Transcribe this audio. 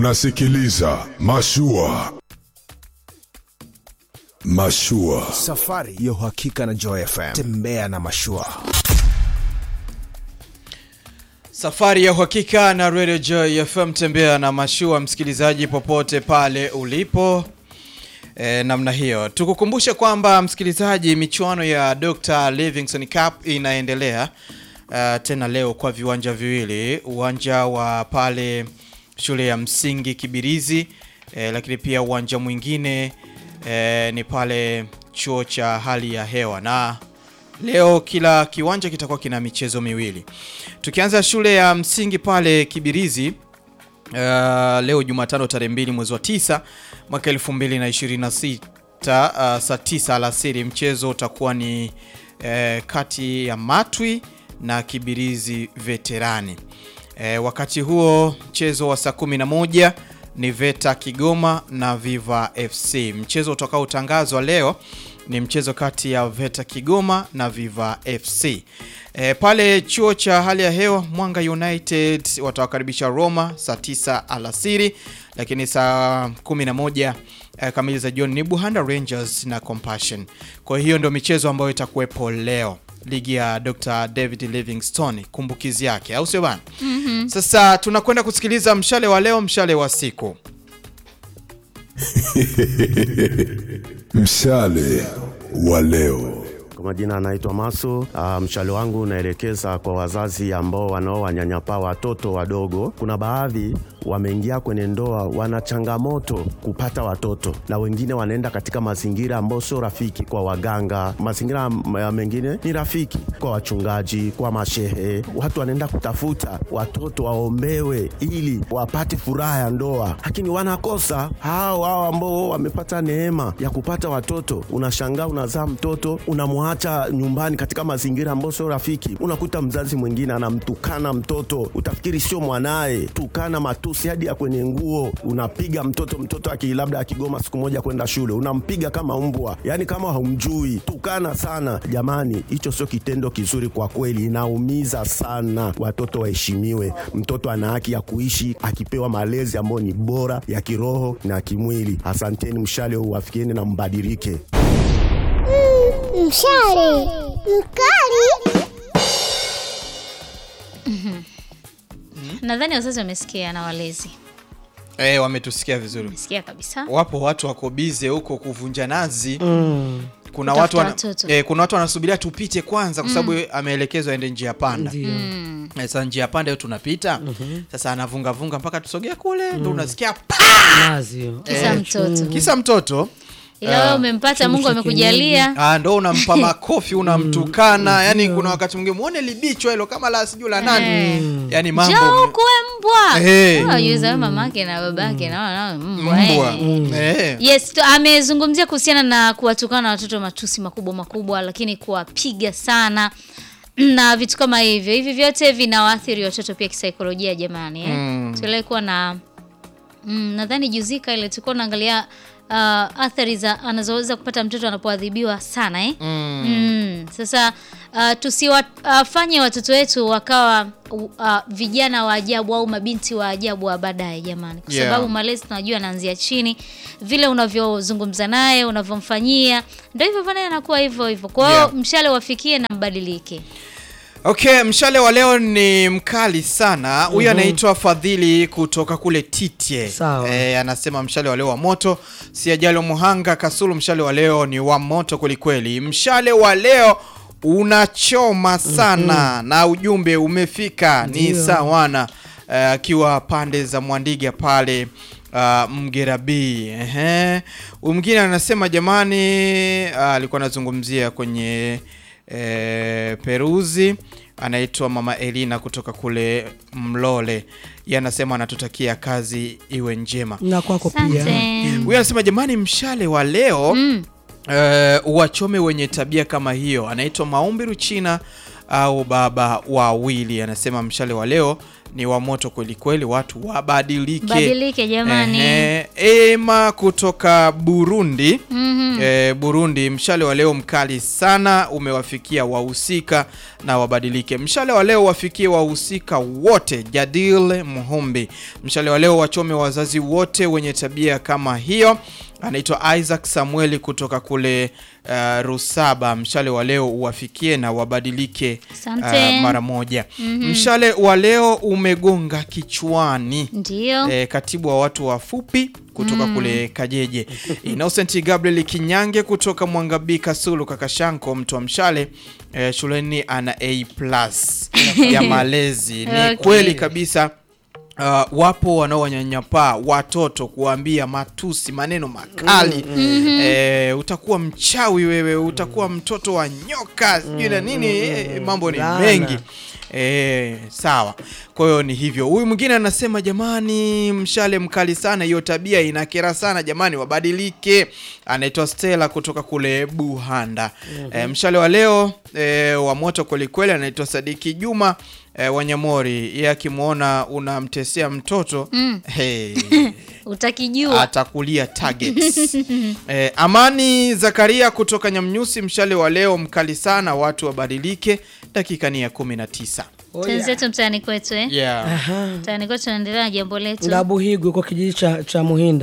Unasikiliza Mashua. Mashua. Safari ya uhakika na Joy FM. Tembea na mashua. Safari ya uhakika na Radio Joy FM, tembea na mashua, msikilizaji popote pale ulipo. E, namna hiyo tukukumbushe kwamba msikilizaji, michuano ya Dr. Livingstone Cup inaendelea uh, tena leo kwa viwanja viwili, uwanja wa pale shule ya msingi Kibirizi e, lakini pia uwanja mwingine e, ni pale chuo cha hali ya hewa na Leo kila kiwanja kitakuwa kina michezo miwili. Tukianza shule ya msingi pale Kibirizi uh, leo Jumatano tarehe mbili mwezi wa tisa mwaka 2026 uh, saa tisa alasiri mchezo utakuwa ni uh, kati ya Matwi na Kibirizi Veterani. Uh, wakati huo mchezo wa saa 11 ni Veta Kigoma na Viva FC. Mchezo utakaotangazwa leo ni mchezo kati ya Veta Kigoma na Viva FC. E, pale chuo cha hali ya hewa Mwanga United watawakaribisha Roma saa 9 alasiri, lakini saa 11 e, kamili za jioni ni Buhanda Rangers na Compassion. Kwa hiyo ndio michezo ambayo itakuwepo leo ligi ya Dr. David Livingstone kumbukizi yake, au sio bana? mm-hmm. Sasa tunakwenda kusikiliza mshale wa leo, mshale wa siku. Mshale wa leo. Kwa majina anaitwa Masu. Uh, mshale wangu unaelekeza kwa wazazi ambao wanaowanyanyapaa watoto wadogo. Kuna baadhi wameingia kwenye ndoa, wana changamoto kupata watoto, na wengine wanaenda katika mazingira ambayo sio rafiki kwa waganga. Mazingira m- mengine ni rafiki kwa wachungaji, kwa mashehe. Watu wanaenda kutafuta watoto waombewe ili wapate furaha ya ndoa, lakini wanakosa. Hao hao ambao wamepata neema ya kupata watoto, unashangaa unazaa mtoto unamwacha nyumbani katika mazingira ambayo sio rafiki. Unakuta mzazi mwingine anamtukana mtoto, utafikiri sio mwanaye, tukana matusi hadi ya kwenye nguo, unapiga mtoto. Mtoto aki labda akigoma siku moja kwenda shule, unampiga kama mbwa, yani kama haumjui, tukana sana. Jamani, hicho sio kitendo kizuri kwa kweli, inaumiza sana. Watoto waheshimiwe. Mtoto ana haki ya kuishi akipewa malezi ambayo ni bora ya kiroho na kimwili. Asanteni, mshale uwafikieni na mbadilike. Mshale mkali. nadhani wazazi wamesikia na walezi Eh, wametusikia vizuri. wamesikia kabisa Wapo watu wako bize huko kuvunja nazi. Kuna Kutafuta watu wana, watoto. eh, kuna watu wanasubiria tupite kwanza kwa sababu ameelekezwa aende njia panda. Eh, Sasa njia panda hiyo tunapita. Sasa anavunga vunga mpaka tusogea kule ndio unasikia pa! nazi hiyo. kisa mtoto Kisa mtoto ila wewe umempata mungu amekujalia Ah, ndo unampa makofi unamtukana yani kuna wakati mwingine muone libichwa hilo kama la sijui la nani yani njoo mambo ukuwe mbwa Eh. Unajua wewe mamake na babake na wana mbwa mbwa eh. Eh. yes tu- amezungumzia kuhusiana na kuwatukana watoto matusi makubwa makubwa lakini kuwapiga sana na vitu kama hivyo hivi vyote vinawaathiri watoto pia kisaikolojia jamani eh? mm. tuliwahi kuwa na mm, nadhani juzika ile tulikuwa naangalia uh, athari za anazoweza kupata mtoto anapoadhibiwa sana eh? mm. Mm. Sasa uh, tusiwafanye uh, watoto wetu wakawa uh, vijana wa ajabu au mabinti wa ajabu wa baadaye jamani, kwa Yeah. sababu malezi tunajua yanaanzia chini, vile unavyozungumza naye unavyomfanyia, ndio hivyo pale anakuwa hivyo hivyo. Kwa hiyo Yeah. mshale wafikie na mbadilike. Okay, mshale wa leo ni mkali sana. Huyu anaitwa Fadhili kutoka kule Titye. Sawa. Eh, anasema mshale wa leo wa moto, si ajali Muhanga Kasulu. Mshale wa leo ni wa moto kwelikweli. Mshale wa leo unachoma sana na ujumbe umefika ni Ndio. sawana eh, akiwa pande za Mwandiga pale uh, Mgera B. Ehe. Huyu mwingine anasema jamani, ah, alikuwa anazungumzia kwenye eh, Peruzi anaitwa Mama Elina kutoka kule Mlole. Yeye anasema anatutakia kazi iwe njema. na kwako pia Asante. Huyu anasema jamani, mshale wa leo mm. uh, wachome wenye tabia kama hiyo. Anaitwa Maombi Ruchina au baba wawili, anasema mshale wa leo ni wa moto kweli kweli, watu wabadilike. Badilike jamani. Ehe, Ema kutoka Burundi Mhm. eh, Burundi, mshale wa leo mkali sana umewafikia wahusika na wabadilike. Mshale wa leo wafikie wahusika wote. Jadil Muhumbi, mshale wa leo wachome wazazi wote wenye tabia kama hiyo. Anaitwa Isaac Samueli kutoka kule uh, Rusaba. Mshale wa leo uwafikie na wabadilike Asante. uh, mara moja. Mshale wa leo umegonga kichwani. Ndio. E, katibu wa watu wafupi kutoka kule Kajeje. Innocent Gabriel Kinyange kutoka Mwangabika Sulu Kakashanko mtu wa mshale e, shuleni ana A plus ya malezi. Ni Okay. kweli kabisa. Uh, wapo wanaowanyanyapaa watoto kuwaambia matusi maneno makali e, utakuwa mchawi wewe, utakuwa mtoto wa nyoka sijui na nini e, mambo ni Laana. mengi E, sawa. Kwa hiyo ni hivyo. Huyu mwingine anasema jamani, mshale mkali sana, hiyo tabia inakera sana jamani, wabadilike. Anaitwa Stella kutoka kule Buhanda. E, mshale wa leo e, wa moto kwelikweli, anaitwa Sadiki Juma e, Wanyamori. Yeye akimwona unamtesea mtoto hey, Utakijua. atakulia targets. eh, Amani Zakaria kutoka Nyamnyusi, mshale wa leo mkali sana, watu wabadilike. Dakika ni ya 19. Tenzetu mtaani kwetu eh. Yeah. Aha. Mtaani kwetu tunaendelea na jambo letu. Ngabuhigwe kwa kijiji cha, cha Muhinda